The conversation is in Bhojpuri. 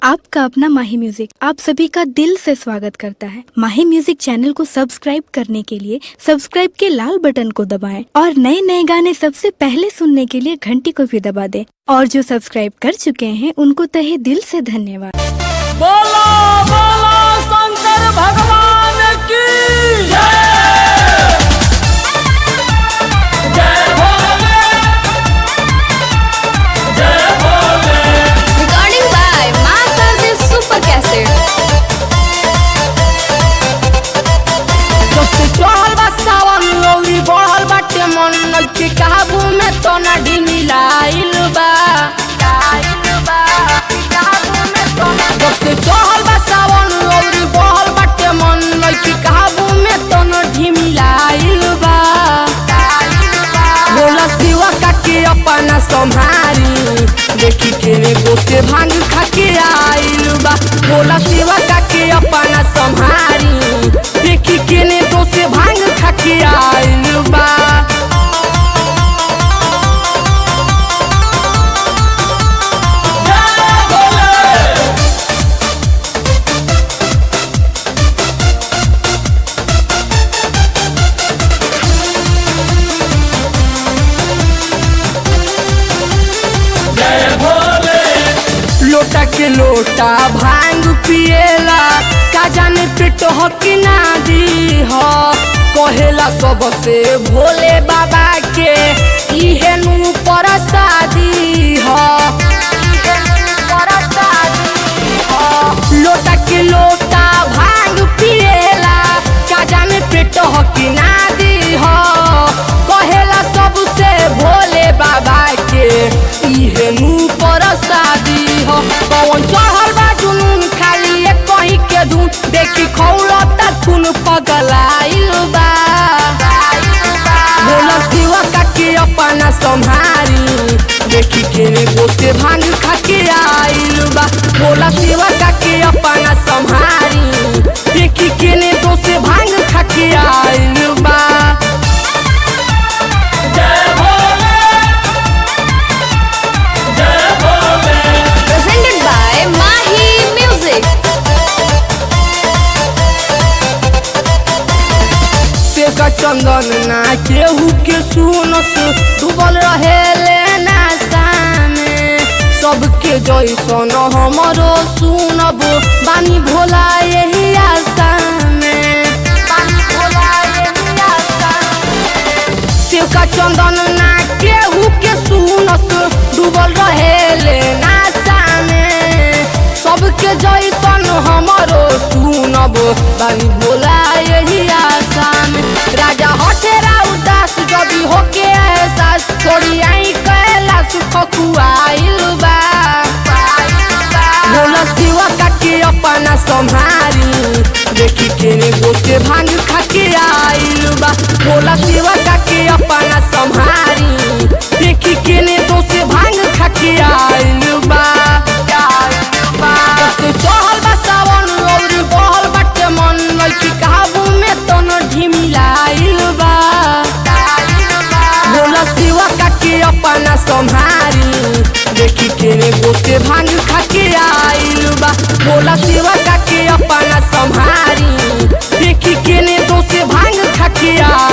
आपका अपना माही म्यूजिक आप सभी का दिल से स्वागत करता है माही म्यूजिक चैनल को सब्सक्राइब करने के लिए सब्सक्राइब के लाल बटन को दबाएं और नए नए गाने सबसे पहले सुनने के लिए घंटी को भी दबा दें और जो सब्सक्राइब कर चुके हैं उनको तहे दिल से धन्यवाद बोलो बोलो शंकर भगवान की जय जय भोले जय Bhole Recording by Master Super Cassette. जब से चढ़ल बा सावन लौरी बढ़ल बाटे मन नइखे काबू में तो ना ढिमिलाइल बा जब से चढ़ल बा सावन लौरी बढ़ल बाटे मन नइखे काबू में तो ना ढिमिलाइल बा बोला सिवा काके अपना संभारी देखी केने गोसे भांग खाके आइल बा बोला सिवा काके अपना संभारी देखी केने गोसे भांग खाके आइल बा लोटा के लोटा भांग पिएला का जाने पेट हो कि ना दी हो कहेला सबसे भोले बाबा के इहे नु परसादी हो लोटा के लोटा भांग पिएला का जाने पेट हो कि ना दी हो कहेला सबसे भोले बाबा के इहे नु परसादी हो कौन चढ़ल बा जुनून खाली एक कहीं के धुन देखी खौलता खून पगलाइल बा बोला सिवा काके अपना संभारी देखी केने गोसे भांग खाके आइल बा बोला सिवा काके अपना संभारी देखी केने गोसे भांग खाके आइल बा जय भोले जय Bhole Presented by Mahi Music. से का चंदन ना केहू के सुनस डूबल रहे लेना सामे सबके जैसन हमरो सुनब बानी भोला यही आशा में बानी भोला यही आशा शिव का चंदन ना केहू के सुनस डूबल रहे लेना सामे सबके जैसन हमरो सुनब बानी भोला यही आशा में राजा हठेरा उदास जबी होके एहसास थोड़ी आई कैलाश खकुआइल बा भोला शिवा काके अपना संभारी देखी केने गोसे भांग खाके आइल बा भोला शिवा काके अपना संभारी देखी केने दोसे भांग खाके आइल बा जब चढ़ल बा सावन और बहल बाटे मन लइकी काबू में तो न ढिमिलाइल बा भोला शिवा काके अपना संभारी देखी केने गोसे भांग खाके आइल बा भोला शिवा काके अपना संभारी देखी केने दोसे भांग खाके आइल